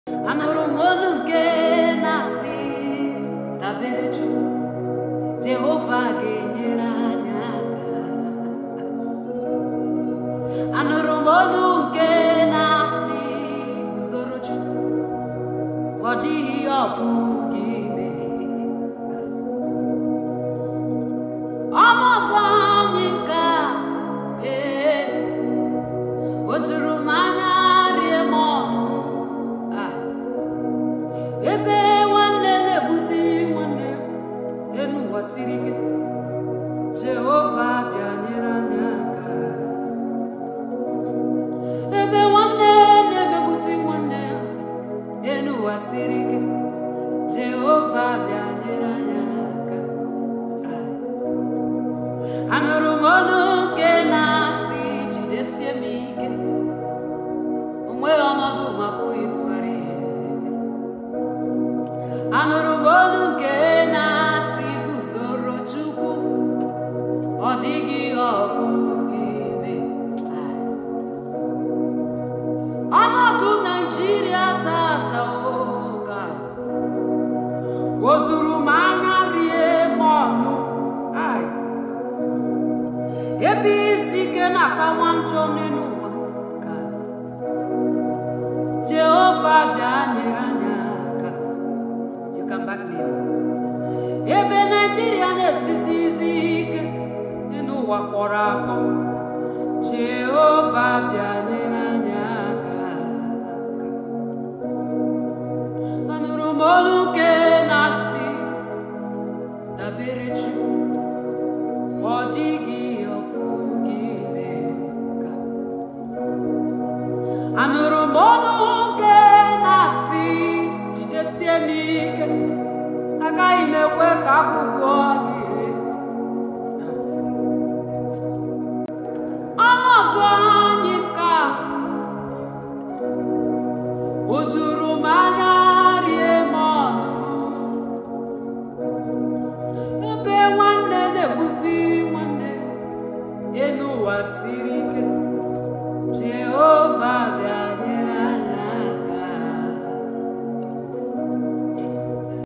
anụrụ m olu nke na-asị dabere Chukwu Jehova ga-enyere anyị aka anụrụ m olu nke na-asị guzoro Chukwu ọ dịghị ihe ọ pụghị ime ọnọdụ anyị nke a ee o juru m anya rie m ọnụ Ah. ebe nwanne na-egbuzi nwanne elu ụwa siri ike Jehova bịa nyere anyị aka ebe nwanne na-emegbuzi nwanne elu ụwa siri ike Jehova bịa nyere anyị aka Ah. anụrụ m olu nke na-asị jidesie m ike o nweghị ọnọdụ ma pụghị ịtụgharị ihe anụrụ m olu nke na-asị guzoro Chukwu ọ dịghị ihe ọ bụghị ime ọnọdụ Naijiria tata ụka o juru m anya rie m ọnụ Ai. ebe isi ike na-akawa njọ n'elu ụwa ka Jehova bịa nyere anyị aka You can back me up. ebe Naijiria na-esisi izi ike n'elu ụwa kpọrọ akpọ Jehova bịa nyere anyị aka anụrụ m olu nke na-asị dabere Chukwu ọ dịghị ihe ọ pụghị ime ka anụrụ m ọnụ nke na-asị jidesie m ike agaghị m ekwe ka agụgụ gị ọnọdụ anyị ka o juru m anya rie m ọnụ ebe nwanne na-egbuzi nwanne elu ụwa siri ike Jehova